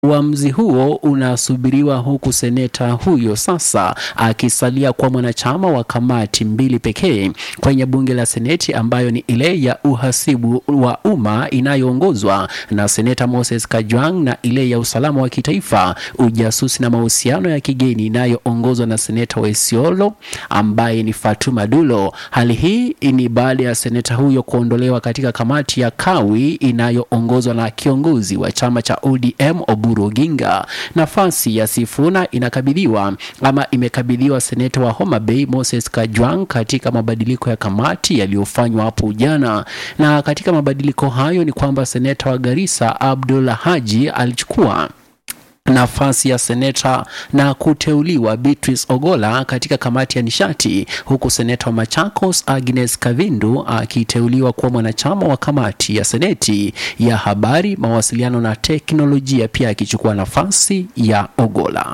Uamuzi huo unasubiriwa huku seneta huyo sasa akisalia kwa mwanachama wa kamati mbili pekee kwenye bunge la Seneti ambayo ni ile ya uhasibu wa umma inayoongozwa na seneta Moses Kajwang na ile ya usalama wa kitaifa, ujasusi na mahusiano ya kigeni inayoongozwa na seneta wa Isiolo ambaye ni Fatuma Dulo. Hali hii ni baada ya seneta huyo kuondolewa katika kamati ya kawi inayoongozwa na kiongozi wa chama cha ODM Oburu Oginga. Nafasi ya Sifuna inakabidhiwa ama imekabidhiwa seneta wa Homa Bay Moses Kajwang katika mabadiliko ya kamati yaliyofanywa hapo jana. Na katika mabadiliko hayo ni kwamba seneta wa Garissa Abdul Haji alichukua nafasi ya seneta na kuteuliwa Beatrice Ogola katika kamati ya nishati, huku seneta wa Machakos Agnes Kavindu akiteuliwa kuwa mwanachama wa kamati ya seneti ya habari, mawasiliano na teknolojia, pia akichukua nafasi ya Ogola.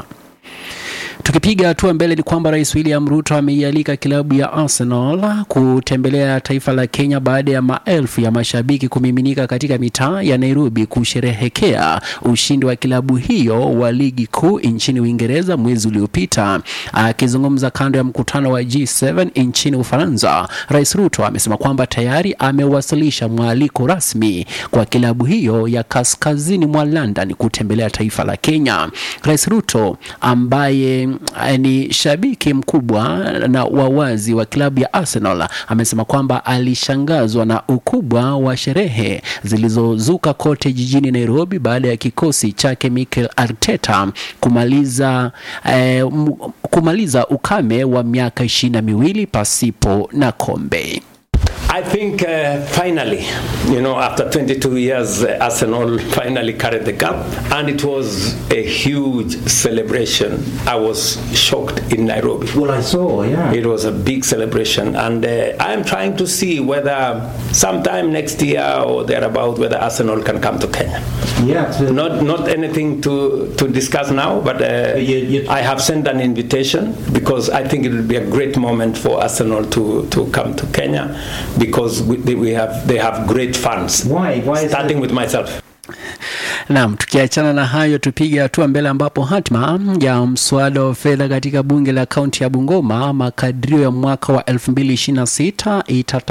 Tukipiga hatua mbele ni kwamba Rais William Ruto ameialika klabu ya Arsenal kutembelea taifa la Kenya baada ya maelfu ya mashabiki kumiminika katika mitaa ya Nairobi kusherehekea ushindi wa klabu hiyo wa ligi kuu nchini Uingereza mwezi uliopita. Akizungumza kando ya mkutano wa G7 nchini Ufaransa, Rais Ruto amesema kwamba tayari amewasilisha mwaliko rasmi kwa klabu hiyo ya kaskazini mwa London kutembelea taifa la Kenya. Rais Ruto ambaye ni shabiki mkubwa na wawazi wa klabu ya Arsenal amesema kwamba alishangazwa na ukubwa wa sherehe zilizozuka kote jijini Nairobi baada ya kikosi chake Mikel Arteta kumaliza, eh, kumaliza ukame wa miaka ishirini na miwili pasipo na kombe. I think uh, finally, you know, after 22 years, uh, Arsenal finally carried the cup, and it was a huge celebration. I was shocked in Nairobi. Well, I saw, yeah. It was a big celebration, and uh, I'm trying to see whether sometime next year or thereabout, whether Arsenal can come to Kenya. Yeah. So Not not anything to, to discuss now, but uh, You- you- I have sent an invitation because I think it will be a great moment for Arsenal to, to come to Kenya because we, they- we have they have great fans. Why? Why is Starting that? with myself. Naam, tukiachana na hayo tupige hatua mbele ambapo hatma ya mswada wa fedha katika bunge la kaunti ya Bungoma makadirio ya mwaka wa 2026 itata